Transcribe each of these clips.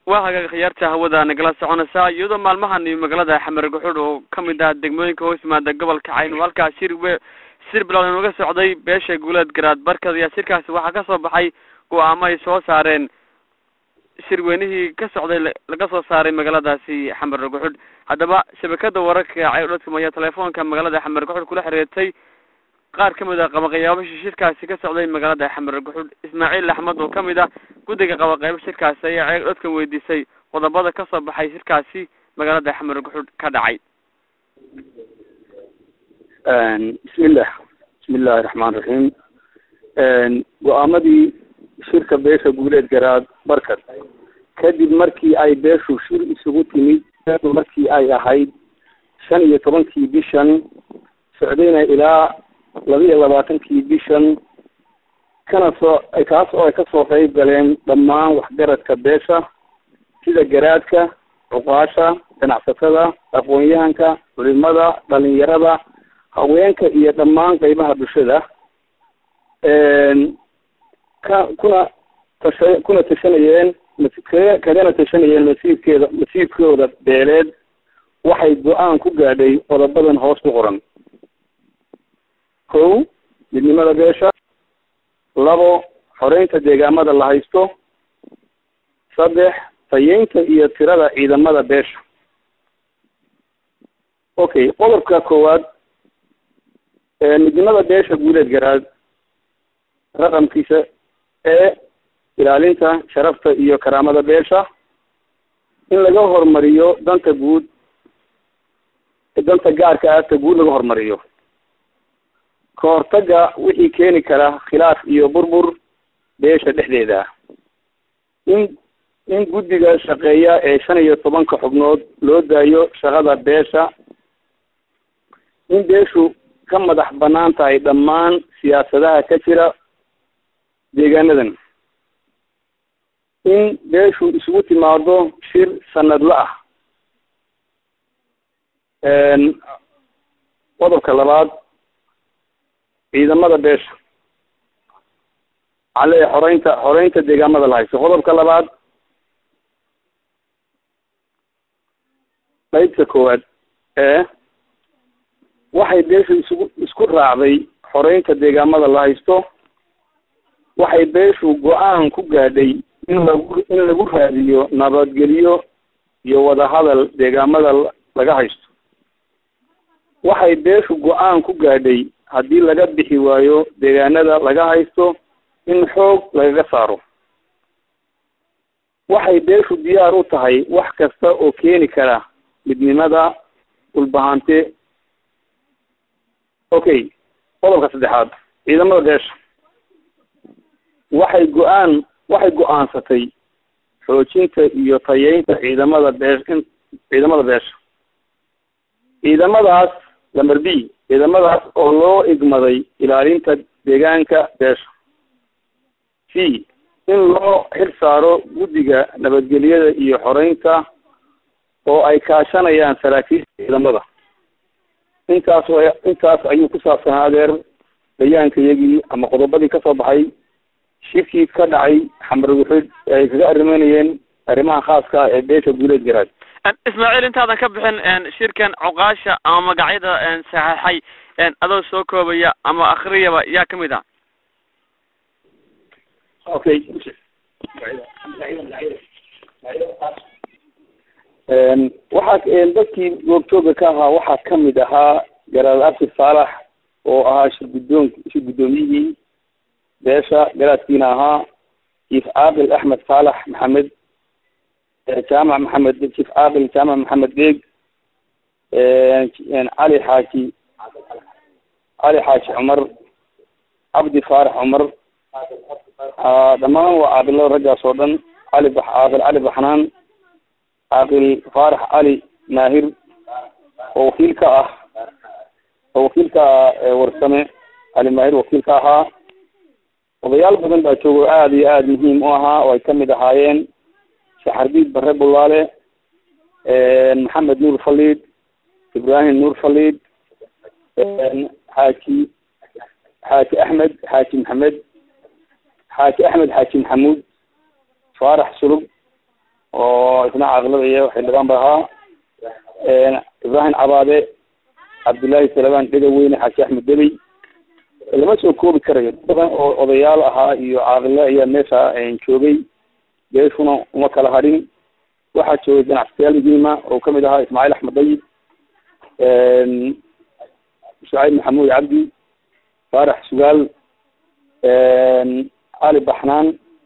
waa hagaag khiyaarta hawada nagala soconaysaa iyadoo maalmahan iyo magaalada xamar guxudh oo kamid ah degmooyinka hoos yimaada gobolka cayn oo halkaas shir we shir bilood inuga socday beesha guuleed garaad barkad ayaa shirkaasi waxaa kasoo baxay go-aamo ay soo saareen shirweynihii ka socday laga soo saaray magaaladaasi xamar guxudh haddaba shabakada wararka caydhadkam ayaa telefoonka magaalada xamar guxudh kula xiriirtay qaar kamid ah qabaqayaabasha shirkaasi ka socday magaalada xamar guxudh ismaaciil axmed oo kamid ah guddiga qabaqaybo shirkaasi ayaa ceeg dhadkan weydiisay qodobada kasoo baxay shirkaasi magaalada xamar guxudh ka dhacay bismillah bismillahi raxmaan raxiim go-aamadii shirka beesha guuleed garaad barkad kadib markii ay beeshu shir isugu timid markii ay ahayd shan iyo tobankii bishan socdayna ilaa laba iyo labaatankii bishan kana soo kaas oo ay kasoo qeyb galeen dhammaan waxgaradka beesha sida garaadka cuqaasha ganacsatada aqoon-yahanka culimada dhalinyarada haweenka iyo dhammaan qeybaha bulshada ka kuna tasha kuna tashanayeen k kagana tashanayeen masiibkeeda masiibkooda beeleed waxay go-aan ku gaadhay qodobadan hoos ku qoran kow midnimada beesha labo xoreynta deegaamada la haysto saddex tayeynta iyo tirada ciidamada beesha okay qodobka koowaad midnimada beesha guuleed garaad raqamkiisa ee ilaalinta sharafta iyo karaamada beesha in laga hormariyo danta guud danta gaarka ah ta guud laga hormariyo ka hortaga wixii keeni kara khilaaf iyo burbur beesha dhexdeeda in in guddiga shaqeeya ee shan iyo tobanka xubnood loo daayo shaqada beesha in beeshu ka madax banaan tahay dhammaan siyaasadaha ka jira deegaanadan in beeshu isugu timaado shir sanadla ah qodobka labaad ciidamada beesha waxaan leeyahay xoreynta xoreynta deegaamada la haysto qodobka labaad qeybta koowaad ee waxay beeshu isugu isku raacday xoreynta deegaamada la haysto waxay beeshu go-aan ku gaadhay in lagu in lagu raadiyo nabadgelyo iyo wadahadal deegaamada laga haysto waxay beeshu go-aan ku gaadhay haddii laga bixi waayo deegaanada laga haysto in xoog lagaga saaro waxay beeshu diyaar u tahay wax kasta oo keeni kara midnimada dhulbahante okay qodobka saddexaad ciidamada beesha waxay go-aan waxay go-aansatay xoojinta iyo tayeynta ciidamada beesh in ciidamada beesha ciidamadaas lamber b ciidamadaas oo loo igmaday ilaalinta deegaanka beesha c in loo xil saaro guddiga nabadgelyada iyo xoreynta oo ay kaashanayaan saraakiisha ciidamada intaas intaas ayuu ku saabsanaa adeer bayaankayagii ama qodobadii kasoo baxay shirkii ka dhacay xamar guxud ay kaga arrimeynayeen arrimaha khaaska ah ee beesha guuleed garaad ismaaciil intaadan ka bixin shirkan cuqaasha ama magacyada saxeixay adoo soo koobaya ama akriyaba yaa kamid ah okay waxaa dadkii goobjooga ka ahaa waxaa kamid ahaa garaad abshir saalax oo ahaa shir guddoon shir guddoomiyihii beesha garaadkiina ahaa jiif caaqil axmed saalax maxamed jaamac maxamed jiif caaqil jaamac maxamed deeg cali xaaji cali xaaji cumar cabdi faarax cumar dhammaan waa caaqilada raggaas oo dhan cali caaqil cali baxnaan caaqil faarax cali maahir oo wakiil ka ah oo wakiil ka ah warsame cali maahir wakiil ka ahaa odayaal badan baa jooga oo aada iyo aada muhiim u ahaa oo ay kamid ahaayeen saxardiid bare bulaale maxamed nuur faliid ibrahim nuur faliid xaaji xaaji axmed xaaji maxamed xaaji axmed xaaji maxamuud faarax sulub oo isna caaqilada iyo xildhibaan ba ahaa ibrahim cabaade cabdullaahi salabaan dhegaweyne xaashi axmed debey lama soo koobi karayo badan oo odayaal ahaa iyo caaqile ayaa meesha joogay beeshuna uma kala hadhin waxaa joogay ganacsiyaal muhiima oo kamid ahaa ismaaciil axmed dayib shucayb maxamuud cabdi faarax sugaal cali baxnaan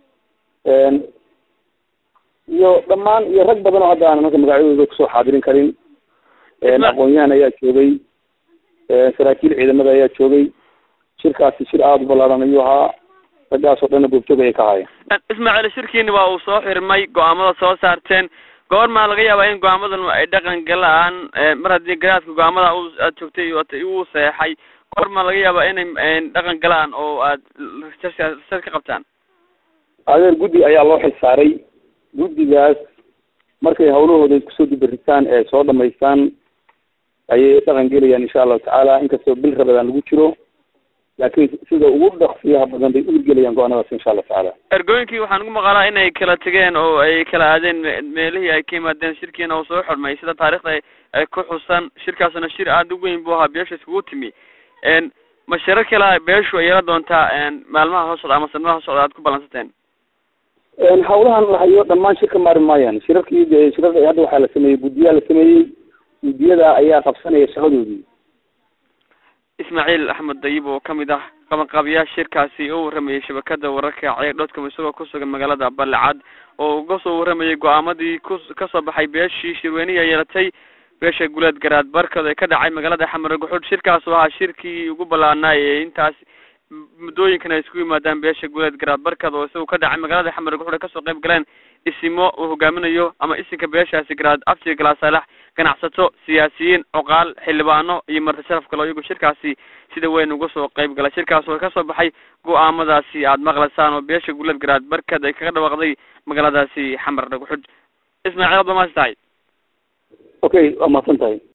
iyo dhamaan iyo rag badan oo hadda aan marka magacyadooda kusoo xaadirin karin aqoon-yahan ayaa joogay saraakiil ciidamada ayaa joogay shirkaasi shir aada u ballaaran ayuu ahaa raggaas oo dhanna goobjoog ayay ka haayeen ismaaciil shirkiini waa uu soo xirmay go-aamada soo saarteen goormaa laga yaabaa in go-aamadan ay dhaqan galaan mar haddii garaadka go-aamada u aad joogtay uu seexay goormaa laga yaabaa inay dhaqan galaan oo aad research ka qabtaan adeer guddi ayaa loo xil saaray guddigaas markay hawlahooda kusoo dibaritaan ee soo dhamaystaan ayay dhaqan gelayaan insha allahu tacaala inkastoo bil rabadaan lagu jiro laakiin sida ugu dhaqsiyaha badan bay uurgelayaan go-aanadaas insha allahu tacaala ergooyinkii waxaan ugu maqalaa inay kala tegeen oo ay kala aadeen meelihii ay ka yimaadeen shirkiina oo soo xurmay sida taarikhda ay ku xusan shirkaasna shir aada u weyn buu ahaa beesha iskugu timi ma shiro kale beeshu ay yeela doontaa maalmaha hoo socda ama sanadaha hoo socda aad ku ballansateen hawlahan la hayo dhamaan shirka maari maayaan shirarkii shirarka hadda waxaa la sameeyey guddiyaa la sameeyey guddiyada ayaa qabsanaya shaqadoodii ismaaciil axmed dayib oo kamid ah qabanqaabiyaasha shirkaasi oo waramayay shabakada wararka ceeg dhodcom isagoo kusugan magaalada balecad oo uga soo waramayay go-aamadii ku kasoo baxay beeshii shirweynihi yeelatay beesha guleed garaad barkad ee ka dhacay magaalada xamar guxuud shirkaas oo ahaa shirkii ugu ballaanaa ee intaas muddooyinkan ay isku yimaadaan beesha guleed garaad barkad oo isagu ka dhacay magaalada xamar guxuud ay kasoo qayb galeen isimo uu hogaaminayo ama isinka beeshaasi garaad abti galaasaalax ganacsato siyaasiyiin cuqaal xildhibaano iyo marti sharaf kale iyagu shirkaasi sida weyn uga soo qayb galay shirkaas oo kasoo baxay go-aamadaasi aada maqlaysaan oo beesha guleed garaad barkad ay kaga dhawaaqday magaaladaasi xamar dhaguxud ismaaciil ad ba maasi tahay okay waa mahadsan tahay